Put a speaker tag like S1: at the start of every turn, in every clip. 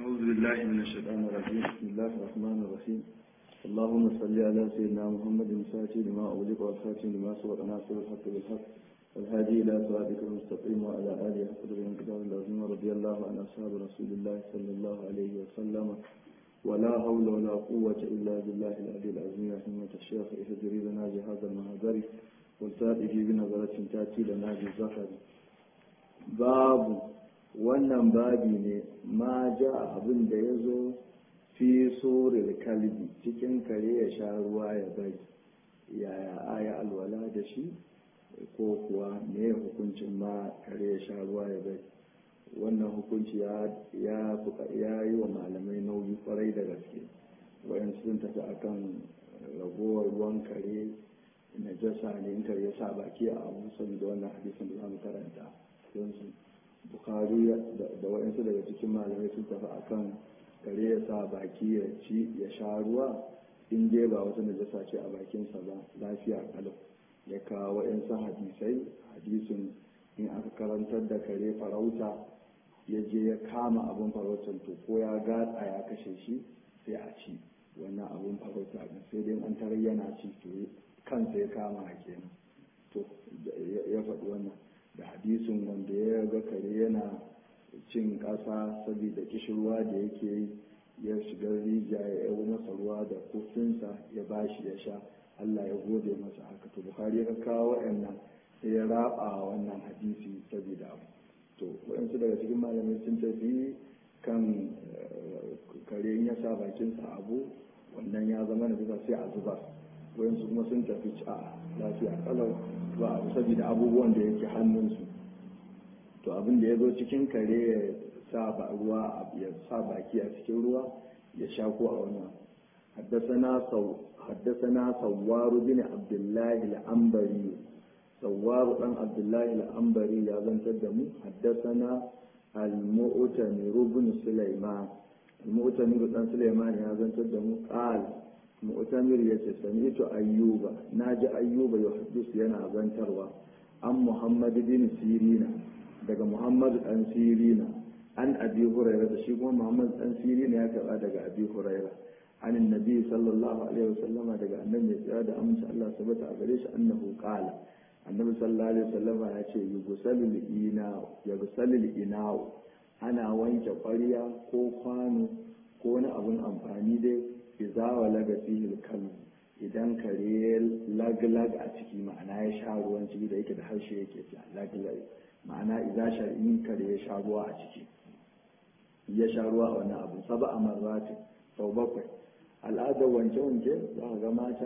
S1: أعوذ بالله من الشيطان الرجيم بسم الله الرحمن الرحيم اللهم صل على سيدنا محمد الفاتح لما أغلق والخاتم لما سبق ناصر الحق بالحق والهادي إلى صراطك المستقيم وعلى آله حق من كتاب العظيم رضي الله عن أصحاب رسول الله صلى الله عليه وسلم ولا حول ولا قوة إلا بالله العلي العظيم رحمة الشيخ اهدري لنا بهذا المهدر والتاتي بنظرة تأتي لنا بالزخر باب wannan babi ne ma ja abin da ya zo fi sorin kalbi cikin kare ya sha ruwa ya bari yaya aya alwala da shi ko kuwa me hukuncin ma kare ya sha ruwa ya bari wannan hukunci ya yi wa malamai nauyi kwarai da gaske wayan sun tafi akan ragowar ruwan kare na jasa ne in kare ya sa baki a abu saboda wannan hadisin da za mu karanta don su bukari da waɗansu daga cikin malamai sun tafi akan kare ya sa baki ya ci ya sha ruwa in dai ba wata najasa ce a bakinsa ba lafiya kalau ya kawo waɗansu hadisai hadisin in aka karantar da kare farauta ya je ya kama abin farautar to ko ya gatsa ya kashe shi sai a ci wannan abin farauta sai dai an tarar yana ci to kansa ya kama kenan to ya faɗi wannan da hadisin wanda ya ga kare yana cin ƙasa saboda kishirwa da yake yi ya shiga rijiya ya yabo masa ruwa da kofinsa ya bashi ya sha Allah ya gode masa haka to Bukhari ya kawo waɗannan sai ya raba wannan hadisi saboda abu to waɗansu daga cikin malamai sun tafi kan kare in ya sa bakinsa abu wannan ya zama na bisa sai a zuba waɗansu kuma sun tafi a lafiya kalau ba abu saboda abubuwan da yake hannunsu to abin da ya zo cikin kare ya sa ba ruwa ya sa baki a cikin ruwa ya sha ko a wannan haddasana sawwaru bin abdullahi al'ambari sawwaru dan abdullahi al'ambari ya zantar da mu haddasana al-mu'tamir ibn sulaiman al-mu'tamir dan sulaiman ya zantar da mu qala mu'tamir ya ce sami'tu ayyuba naji ayyuba ya hadis yana zantarwa an muhammad bin sirina daga muhammad dan sirina an abi huraira da shi kuma muhammad dan sirina ya karba daga abi huraira an annabi sallallahu alaihi wasallam daga annabi ya tsaya da amince Allah sabata a gare shi annahu qala annabi sallallahu alaihi wasallam ya ce yusallu ina yusallu ina ana wanke ƙwarya ko kwano ko wani abun amfani dai iza wa laga fihil kalbu idan kare lag-lag a ciki ma'ana ya sha ruwan ciki da yake da harshe yake ci lag-lag ma'ana iza shari'in kare ya sha ruwa a ciki ya sha ruwa a wani abu saba a marratin sau bakwai al'adar wanke-wanke za a ga mata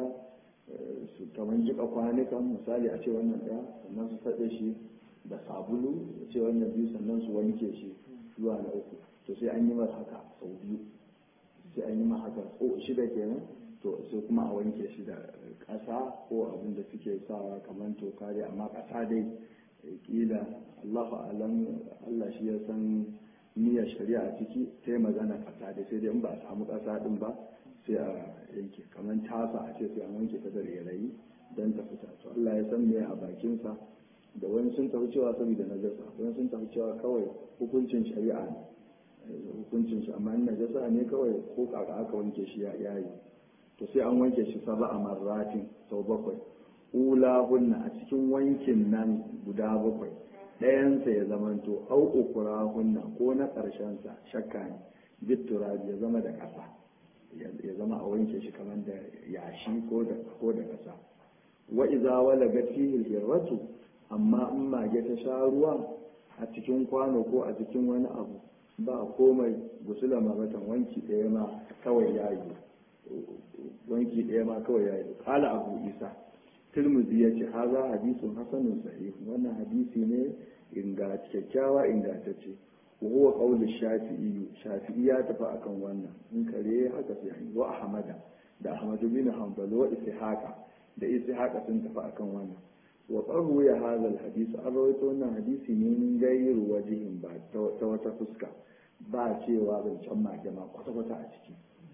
S1: su kamar jika kwanukan misali a ce wannan ɗaya sannan su saɗe shi da sabulu a ce wannan biyu sannan su wanke shi zuwa na uku to sai an yi masa haka sau biyu sai an yi ma haka ko shida kenan to sai kuma a wanke shi da ƙasa ko abin da suke sawa kamar toka dai amma ƙasa dai kila Allahu alam Allah shi ya san niyyar shari'a a ciki sai magana ƙasa dai sai dai in ba a samu ƙasa din ba sai a yanke kamar tasa a ce sai an wanke ta da rairayi don ta fita to Allah ya san me a bakinsa da wani sun tafi cewa saboda najasa wani sun tafi cewa kawai hukuncin shari'a ne hukuncin shi amma najasa ne kawai ko kaka aka wanke shi ya yayi to sai an wanke shi saba a marratin sau bakwai ula hunna a cikin wankin nan guda bakwai ɗayansa ya zamanto au ukura hunna ko na ƙarshensa shakka ne bittura ya zama da ƙasa ya zama a wanke shi kamar da yashi ko da ko da ƙasa wa iza walaga fihi hirratu amma in mage ta sha ruwa a cikin kwano ko a cikin wani abu ba komai gusula mabatan wanki ɗaya ma kawai ya yi wanki ɗaya ma kawai ya yi kala abu isa turmuzi ya ce haza hadisun hasanun sahih wannan hadisi ne inga kyakkyawa ingantacce wa huwa qawlu shafi'i shafi'i ya tafi akan wannan in kare haka sai an wa ahmada da ahmad bin hanbal wa ishaqa da ishaqa sun tafi akan wannan wa qarru ya hadha alhadith an rawaito wannan hadisi ne min gairu wajihin ba ta wata fuska ba cewa zancen mage ma kwata-kwata a ciki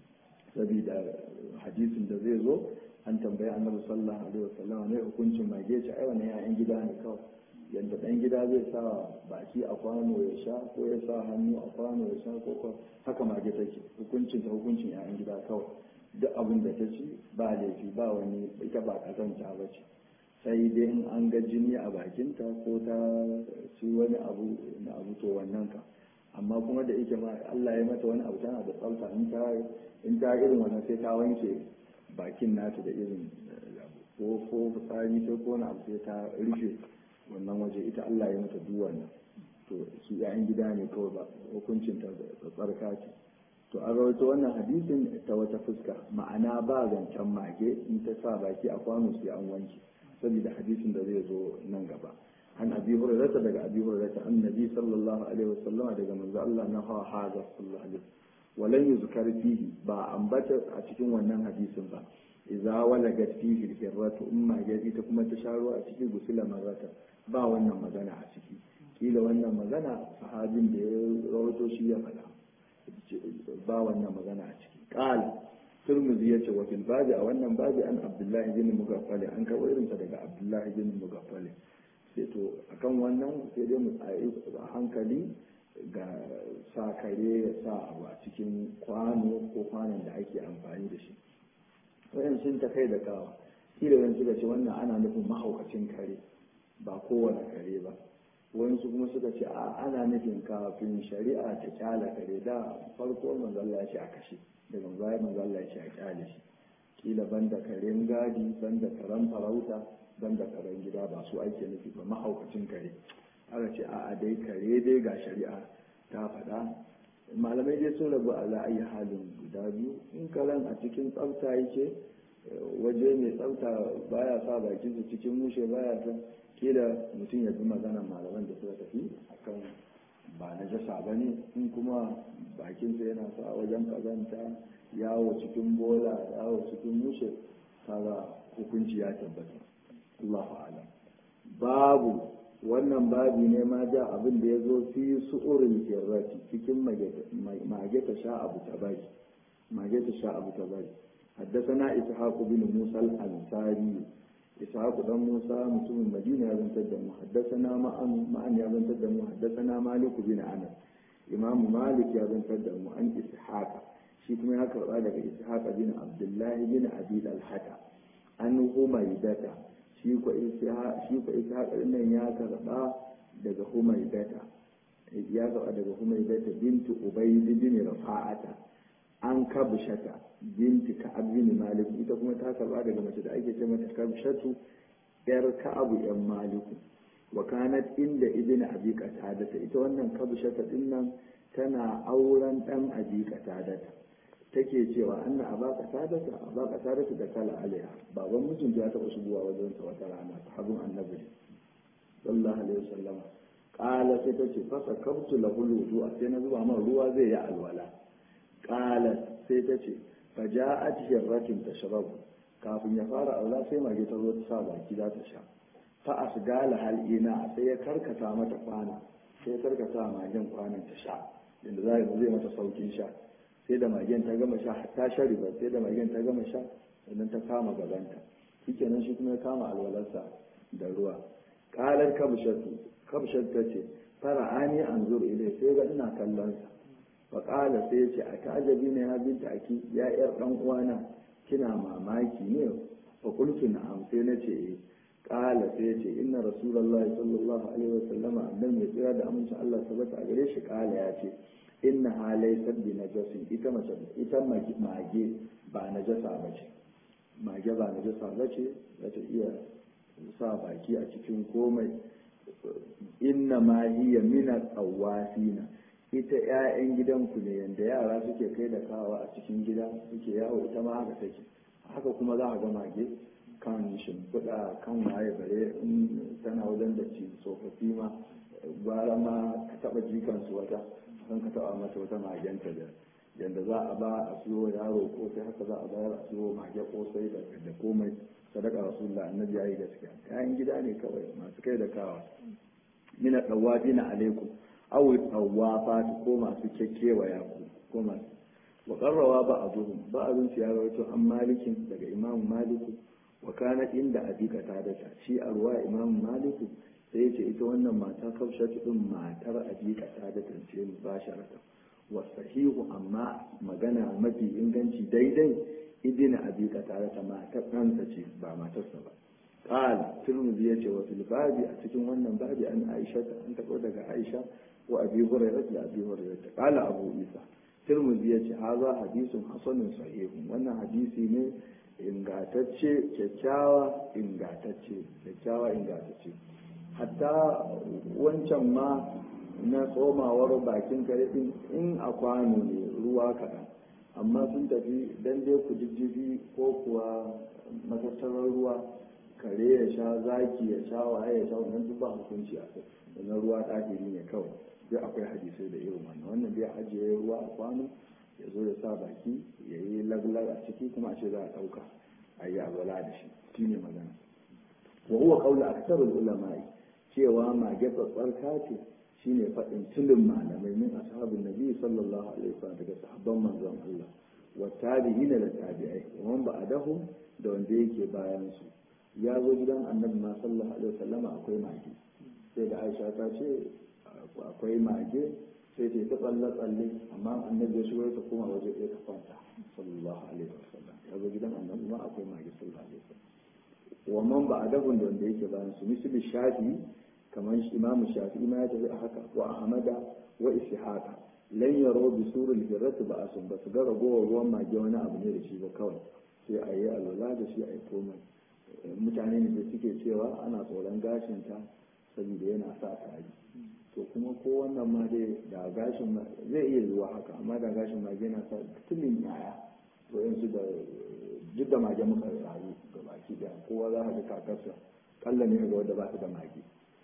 S1: saboda hadisin da zai zo an tambayi annabi sallallahu alaihi wasallam ne hukuncin mage ce ai wannan ya'yan gida ne kawai yadda ɗan gida zai sa baki a kwano ya sha ko ya sa hannu a kwano ya sha ko haka mage take hukuncin ta hukuncin 'ya'yan gida kawai duk abin da ta ci ba laifi ba wani ita ba kazanta ba ce sai dai in an ga jini a bakinta ko ta ci wani abu na abu to wannan ka amma kuma da yake ma Allah ya mata wani abu tana da tsafta in ta in ta irin wannan sai ta wanke bakin nata da irin ko ko fitsari sai ko wani abu sai ta rufe wannan waje ita Allah ya mata duk wannan to su yayin gida ne kawai ba hukuncin ta da tsarka ce to an rawaito wannan hadisin ta wata fuska ma'ana ba zancen mage in ta sa baki a kwano sai an wanke saboda hadisin da zai zo nan gaba an abi hurairata daga abi hurairata annabi sallallahu alaihi wasallama daga manzo Allah na hawa haza sallallahu alaihi walan yuzkar fihi ba ambata a cikin wannan hadisin ba idza walagat fihi al-hirratu umma yaji ta kuma ta sharo a cikin gusula marrata ba wannan magana a ciki kila wannan magana sahabin da ya rawaito shi ya faɗa ba wannan magana a ciki qala turmuzi yace wa fil babi a wannan babi an abdullahi bin mugaffali an karɓo irinsa daga abdullahi bin mugaffali sai to akan wannan sai dai mu tsaye a hankali ga sa kare ya sa abu a cikin kwano ko kwanon da ake amfani da shi wayan sun ta kai da kawa kila wani suka ce wannan ana nufin mahaukacin kare ba kowane kare ba wani su kuma suka ce a ana nufin kafin shari'a ta kyala kare da farko manzalla ya ce a kashe daga baya manzalla ya ce a kyale shi kila banda karen gadi banda karen farauta banda karen gida ba su ake nufi ba mahaukacin kare aka ce a dai kare dai ga shari'a ta faɗa malamai dai sun rabu a la'ayi halin guda biyu in karen a cikin tsafta yake waje mai tsafta baya sa bakin su cikin mushe baya ta kila mutum ya bi magana malaman da suka tafi akan ba na jasa ba ne in kuma bakinsa yana sa wajen kazanta yawo cikin bola yawo cikin mushe kaga hukunci ya tabbata Allahu alam babu wannan babi ne ma ja abin da ya zo fi su'urin kirrati cikin mage ta sha abu ta bari mage ta sha abu ta bari حدثنا إسحاق بن موسى الأنصاري إسحاق بن موسى مسلم المدينة يزن تدم حدثنا معن معن يزن تدم حدثنا مالك بن أنس إمام مالك يزن تدم عن إسحاق shi kuma ya karɓa daga ishaq bin abdullahi bin abi al-haka an humaydata shi ko ishaq shi ko ishaq nan ya karɓa daga humaydata ya karɓa daga humaydata bintu ubayd bin rafa'ata an kabshata binti ka'ab bin malik ita kuma ta karɓa daga mace da ake ce mata kabshatu yar ka'abu yan maliku wa kanat inda ibn abi qatadata ita wannan kabshata din nan tana auren dan abi qatadata take cewa anna aba qatadata aba qatadata da kala alaiha baban mijinta ya taɓa shigowa wajen sa wata rana sahabin annabi sallallahu alaihi wasallam qala sai tace fa sakabtu lahu wudu sai na zuba man ruwa zai yi alwala qala sai tace fa ja'at hirratin tashrabu kafin ya fara aula sai mage ta zo ta sa baki za ta sha fa asgala hal ina sai ya karkata mata kwana sai ya karkata magen kwanan ta sha inda zai zai mata saukin sha sai da magen ta gama sha ta shari ba sai da magen ta gama sha sannan ta kama gabanta shikenan shi kuma ya kama alwalarsa da ruwa kalar kabshatu kabshat ta ce fara ani an zur ilai sai ga ina kallon sa fa kala sai ya ce a ta'ajabi ne ha binta aki ya yar dan uwana kina mamaki ne fa qultu na'am sai na ce eh kala sai ya ce inna rasulullahi sallallahu alaihi wasallama annabi ya tsira da amincin Allah sabata a gare shi kala ya ce inna halai sabbi na jasin ita mace ita mage ba na jasa ba ce mage ba na jasa ba ce za ta iya sa baki a cikin komai inna ma hiya mina tsawafina ita 'ya'yan gidanku ne yanda yara suke kai da kawa a cikin gida suke yawo ita ma haka take haka kuma za a ga mage kan shimfiɗa kan waye bare in tana wajen da ci tsofaffi ma gwara ma ka taɓa jikansu wata kan ka taɓa mata wata magenta da yadda za a ba a siyo yaro ko sai haka za a bayar a siyo mage kosai da komai sadaka rasulullah annabi yayi gaskiya kayan gida ne kawai masu kai da kawa mina dawabi na alaikum aw tawafat ko masu kekkewaya ku ko masu wa qarrawa ba'dhum ba'dhum ya rawaito an malikin daga imam maliku wa kana inda abi qatadata shi arwa imam maliku sai ce ita wannan mata kafshatu din matar abika ta da tance mu ba sharata wa sahihu amma magana mafi inganci daidai idina abika ta da matar ɗansa ce ba matarsa ba قال ترمذي يجي وفي الباب أتكلم وانا باب عن عائشة أن تقول لك عائشة وأبي هريرة لأبي هريرة قال أبو عيسى ترمذي يجي هذا حديث حسن صحيح وانا حديثي ne ingantacce kyakkyawa ingantacce kyakkyawa ingantacce hatta wancan ma na tsomawar bakin kare din in a kwano ne ruwa kaɗan amma sun tafi dan dai ku jijjibi ko kuwa matattarar ruwa kare ya sha zaki ya sha waye ya sha wannan duk ba hukunci a kai wannan ruwa ɗahiri ne kawai duk akwai hadisai da irin wannan wannan dai ajiye ruwa a kwano ya zo ya sa baki ya yi laglag a ciki kuma a ce za a ɗauka a yi azala da shi shi ne magana wa huwa qawlu aktsarul ulama'i cewa mage tsatsarka ce shine faɗin tulin malamai min ashabin nabi sallallahu alaihi wasallam daga sahabban manzon Allah wa tabi'ina da tabi'ai wa man ba'dahu da wanda yake bayan su ya zo gidan annabi ma sallallahu alaihi wasallama akwai mage sai da aisha ta ce akwai mage sai ta ta tsalle tsalle amma annabi ya shigo ta koma waje ɗaya ta kwanta sallallahu alaihi wasallam ya zo gidan annabi ma akwai mage sallallahu alaihi wasallam wa man ba adabun da wanda yake bayan su misali shafi kamar imam shafi ma ya tafi a haka wa ahmada wa ishaqa lan yaro bi surul hirrat ba asun ba su ga ragowar ruwan mage wani abu ne da shi ba kawai sai a yi alwala da shi a yi komai mutane ne da suke cewa ana tsoron gashinta saboda yana sa tari to kuma ko wannan ma dai da gashin zai iya zuwa haka amma da gashin mage yana sa tulin yaya to yanzu da duk da mage muka rayu ga baki da kowa za ka ga kakarsa kalla ne ga wanda ba su da mage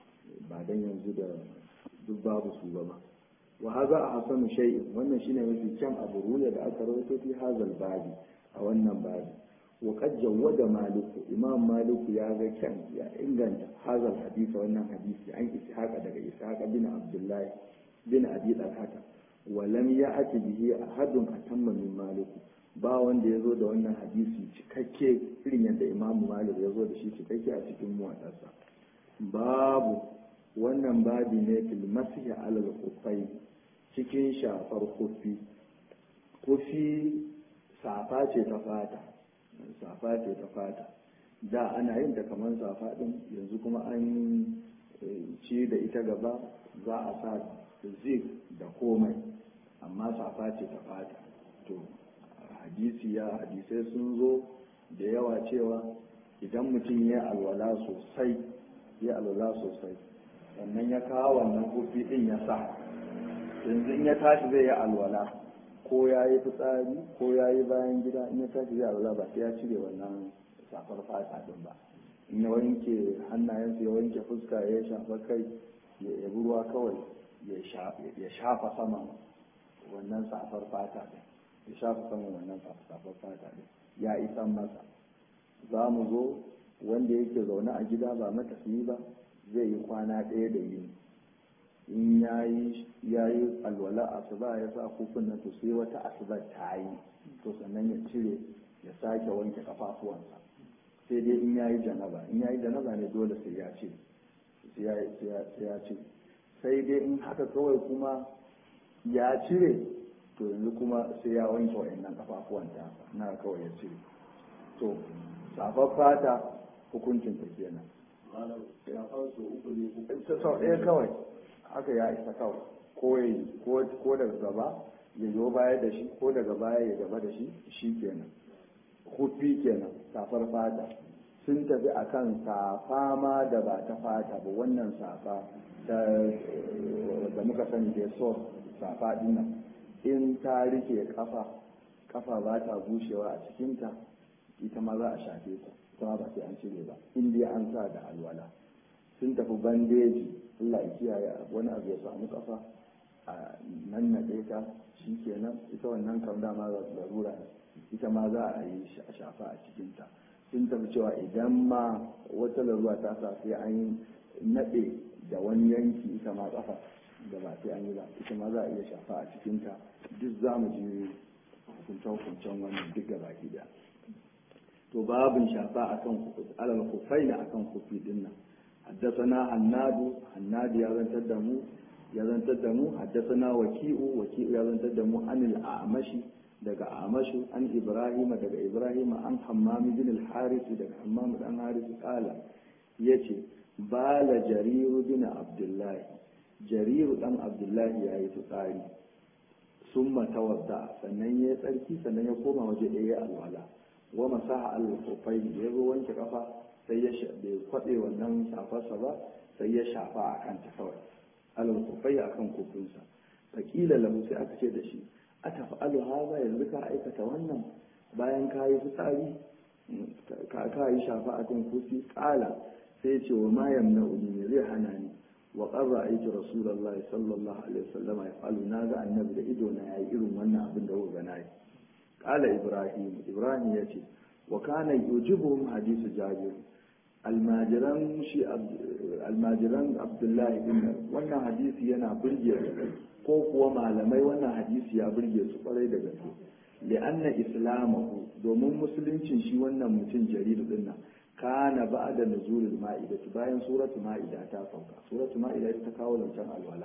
S1: ba dan yanzu da duk babu su ba ma wa haza a hasanu shay'in wannan shine mafi kyan abu ruya da aka rawaito fi hazal babi a wannan babi وقد جود مالك إمام مالك يا كان يا إنجن هذا الحديث وأن حديث عن إسحاق دقى إسحاق بن عبد الله بن أبي الحكم ولم يأت به أحد أتم من مالك ba wanda ya zo da wannan hadisi cikakke irin yadda imamu malik ya zo da shi cikakke a cikin muwaɗarsa babu wannan babi ne fil masihi alal kufai cikin shafar kufi kufi safa ce ta fata safa ce ta fata da ana yin ta kamar safa din yanzu kuma an ci da ita gaba za a sa zig da komai amma safa ce ta fata to hadisi ya hadisai sun zo da yawa cewa idan mutum ya alwala sosai ya alwala sosai sannan ya kawo wannan kofi din ya sa yanzu in ya tashi zai yi alwala ko ya yi fitsari ko ya yi bayan gida in ya tashi zai alwala ba sai ya cire wannan safar fata din ba in ya wanke hannayensa ya wanke fuska ya shafa kai ya yabi ruwa kawai ya shafa saman wannan safar fata din ya shafa saman wannan safar fata din ya isan masa za mu zo wanda yake zaune a gida ba matafiyi ba zai yi kwana ɗaya da yini in ya yi alwala asuba ya sa kufin nan to sai wata asuba ta yi to sannan ya cire ya sake wanke kafafuwansa sai dai in ya yi janaba in ya yi janaba ne dole sai ya ce sai ya ce sai dai in haka kawai kuma ya cire to yanzu kuma sai ya wanke wa'annan kafafuwan ta na kawai ya cire to safar fata hukuncin ta kenan sau ɗaya kawai haka ya isa kawai ko daga gaba ya zo baya da shi ko daga baya ya gaba da shi shi kenan hufi kenan safar fata sun tafi akan safa ma da ba ta fata ba wannan safa da muka sani da so safa dinnan in ta rike kafa kafa ba ta bushewa a cikinta ita ma za a shafe ta kuma ba sai an cire ba in dai an sa da alwala sun tafi bandeji Allah ya kiyaye wani abu ya samu kafa a nan na ta shi kenan ita wannan kam dama larura ne ita ma za a yi shafa a cikinta sun tafi cewa idan ma wata larura ta sa sai an naɗe da wani yanki ita ma kafa da ba sai an yi ba ita ma za a iya shafa a cikinta duk za mu ji hukuncen wannan duk gaba da to babin shafa akan alal kufai na akan kufi dinnan حدثنا هناد هناد يا زن تدمو يا زن تدمو حدثنا وكيء وكيء يا زن تدمو عن الأعمش daga amashu an ibrahima daga ibrahima an hammami bin al-haris daga hammam dan haris kala yace bala jariru bin abdullahi jariru dan abdullahi yayi tsari summa tawadda sannan ya tsarki sannan ya koma waje ɗaya alwala wa masaha al-khufai ya zo wanke kafa sai ya bai kwabe wannan shafarsa ba sai ya shafa a kanta kawai al-khufai akan kufinsa fakila lahu sai aka ce da shi a tafa'alu haza yanzu ka aikata wannan bayan ka yi fitsari ka yi shafa a kan kufi kala sai ce wa ma yamna ne zai hana ni wa qarra aiki rasulullah sallallahu alaihi wasallam ya falu na ga annabi da ido na yayi irin wannan abin da kuka nayi kala ibrahim ibrahim ya ce wa kana yujibuhum hadisu jabir almajiran shi almajiran abdullahi bin wannan hadisi yana burge ko kuwa malamai wannan hadisi ya burge su kwarai da gaske li'anna islamahu domin musuluncin shi wannan mutum jaridu din nan kana ba'da nuzulul ma'ida bayan suratul ma'ida ta sauka suratul ma'ida ta kawo lancan alwala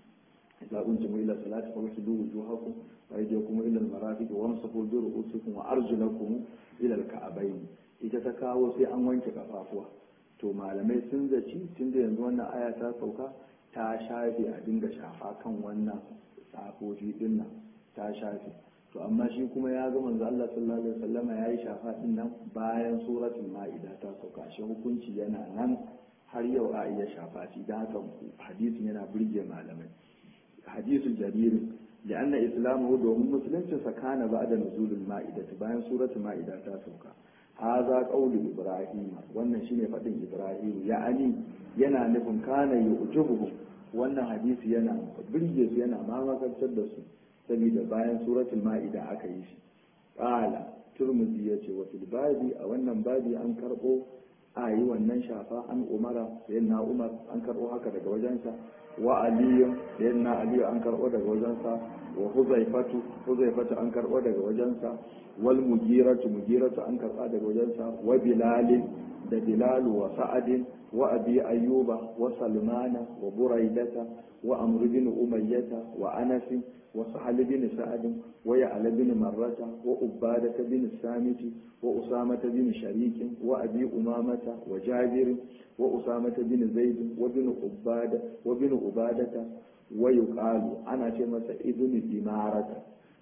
S1: idza kuntum ila salati fawsidu wujuhakum wa aydiyakum ila al-marafiq wamsahu bi ru'usikum wa arjulakum ila al-ka'bayn ita ta kawo sai an wanke kafafuwa to malamai sun zaci tunda yanzu wannan aya ta sauka ta shafe a dinga shafa kan wannan safofi din nan ta shafe to amma shi kuma ya ga manzo Allah sallallahu alaihi wasallama yayi shafa din nan bayan suratul maida ta sauka shi hukunci yana nan har yau a iya shafa shi dan haka hadisin yana burge malamai hadisul jarir لأن إسلامه دوم مسلم سكان بعد نزول المائدة bayan suratul maida ta sauka haza qaulu ibrahim wannan shine fadin ibrahim ya'ani yana nufin kana yu'jibuhum wannan hadisi yana birge su yana mamakantar da su saboda bayan suratul ma'ida aka yi shi qala turmuzi yace wa fil babi a wannan babi an karbo a yi wannan shafa an umara sayyidina umar an karbo haka daga wajensa wa aliyu sayyidina aliyu an karbo daga wajensa wa huzaifatu huzaifatu an karbo daga wajensa wal mugiratu mugiratu an karba daga wajensa wa bilalin da bilalu wa sa'adin wa abi ayyuba wa salmana wa buraidata wa amr bin umayyata wa anas wa sahal bin sa'ad wa ya'la bin marrata wa ubadata bin samiti wa usamata bin sharik wa abi umamata wa jabir wa usamata bin zaid wa bin ubada wa bin ubadata wa yuqalu ana ce masa ibn imarata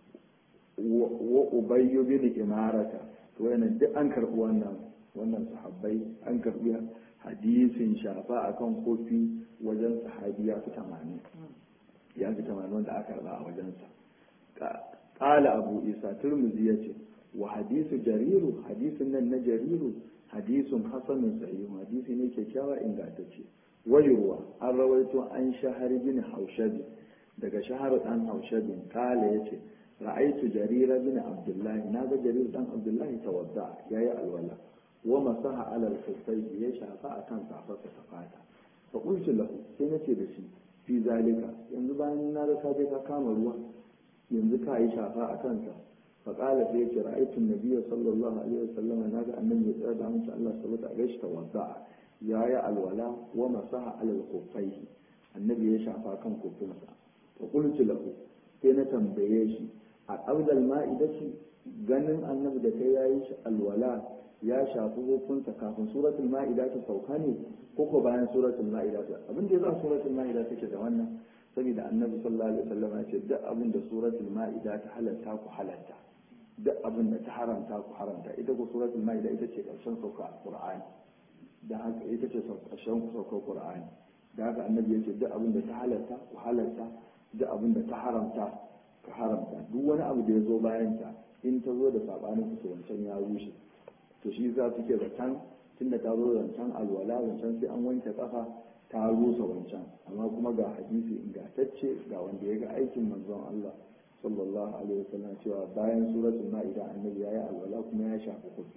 S1: wa ubayyu bin imarata to yana duk an karbi wannan wannan sahabbai an karbi hadisin shafa akan kofi wajen sahabi ya fi tamanin ya fi tamanin wanda aka karba a wajensa ƙala abu isa turmuzi ya ce wa hadisu jariru hadisin nan na jariru hadisun hasanun sahihu hadisi ne kyakkyawa ingantacce wayurwa an rawaito an shahari bin haushabi daga shahar dan haushabin kala ya ce ra'aitu jarira bin abdullahi na ga jarir dan abdullahi tawadda yayi alwala wa masaha ala al ya shafa akan safarsa ta fata fa qultu lahu sai nace da shi fi zalika yanzu bayan na ga ka je ka kama ruwa yanzu ka yi shafa a kansa fa qala sai yace ra'aytu an-nabiyya sallallahu alaihi wasallam na ga annabi ya tsaya da mutum Allah subhanahu wa ta'ala tawadda yayi alwala wa masaha ala al annabi ya shafa kan kofinsa fa qultu lahu sai na tambaye shi a qabdal ma'idati ganin annabi da kai yayi alwala ya shafi hukunsa kafin suratul ma'ida ta sauka ne ko ko bayan suratul ma'ida ta abin da ya za suratul ma'ida take da wannan saboda annabi sallallahu alaihi wasallam ya ce duk abin da suratul ma'ida ta halatta ku halatta duk abin da ta haramta ku haramta ita ko suratul ma'ida ita ce karshen sauka qur'ani da haka ita ce karshen sauka qur'ani da haka annabi ya ce duk abin da ta halatta ku halatta duk abin da ta haramta ka haramta duk wani abu da ya zo bayan ta in ta zo da sabanin ku wancan ya rushe to shi za su ke zaton tunda ta zo zancen alwala zancen sai an wanke kafa ta rusa wancan amma kuma ga hadisi ingantacce ga wanda ya ga aikin manzon Allah sallallahu alaihi wasallam cewa bayan suratul ma'ida annabi yayi alwala kuma ya shafa kofi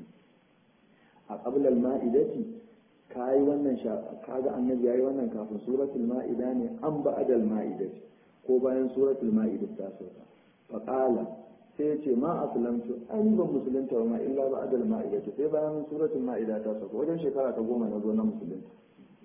S1: a qabla al-ma'idati kai wannan kaga annabi yayi wannan kafin suratul ma'ida ne an ba'da al-ma'idati ko bayan suratul ma'ida ta sauka faqala sai ce ma aslamtu an ban musulunta wa ma illa ba adal ma'ida sai bayan suratul ma'ida ta sauka wajen shekara ta goma na zo na musulunta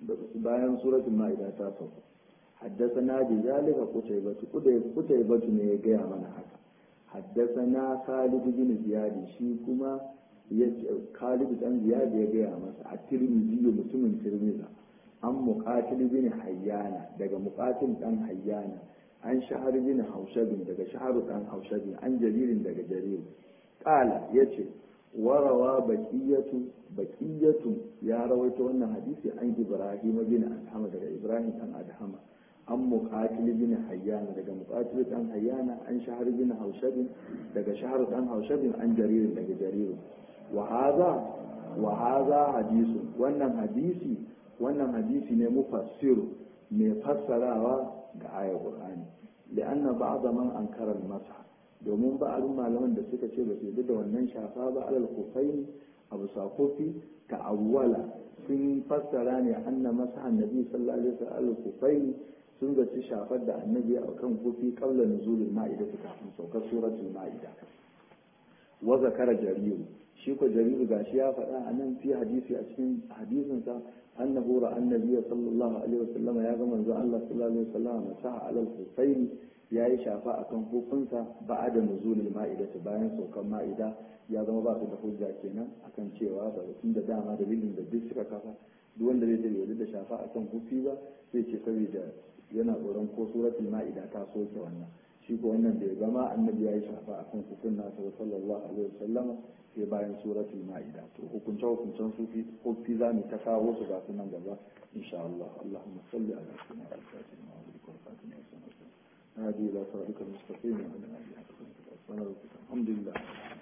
S1: bayan suratul ma'ida ta sauka حدثنا بذلك قتيبة قتيبة ne ya gaya mana haka حدثنا خالد بن زياد shi kuma Khalid dan Ziyad ya gaya masa a Tirmidhi mutumin Tirmidhi an muqatil bin Hayyana daga muqatil dan Hayyana an shahar bin Haushabin daga shahar dan Haushabin an jaririn daga jarir qala yace warawa baqiyatu baqiyatu ya rawaito wannan hadisi an Ibrahim bin Adham daga Ibrahim dan Adham an muqatil bin Hayyana daga muqatil dan Hayyana an shahar bin Haushabin daga shahar dan Haushabin an jaririn daga jaririn وهذا وهذا حديث wannan hadisi wannan hadisi ne mufassir mai fassarawa ga ayar Qur'ani lianna ba'd man ankara al-masah domin ba'alun malaman da suka ce ba su yi da wannan shafa ba alal kufaini abu sakofi ka awwala sun fassara ne anna masah annabi sallallahu alaihi wasallam kufaini sun zaci shafar da annabi a kan kufi qabla nuzulil ma'ida kafin saukar suratul ma'ida wa zakara jariru shi ko jariru gashi ya faɗa a nan fi hadisi a cikin hadisinsa annahu ra annabi sallallahu alaihi wasallam ya ga manzo Allah sallallahu alaihi wasallam masaha alal kufaini yayi shafa akan hukunsa ba'da nuzulil ma'ida bayan saukan ma'ida ya zama ba su da hujja kenan akan cewa ba tun da dama dalilin da duk suka kafa duk wanda zai bai da shafa akan hufi ba sai ce saboda yana tsoron ko suratul ma'ida ta soke wannan shi ko wannan bai zama annabi ya yi shafa akan hukun nasa sallallahu alaihi wasallam sai bayan suratul ma'ida to hukunce hukuncen sufi kofi za mu ta kawo su ga sunan gaba insha Allah Allahumma salli ala sayyidina al-fatih wa ala alihi wa sahbihi هذه لا صراطك المستقيم وعلى آله وصحبه وسلم الحمد لله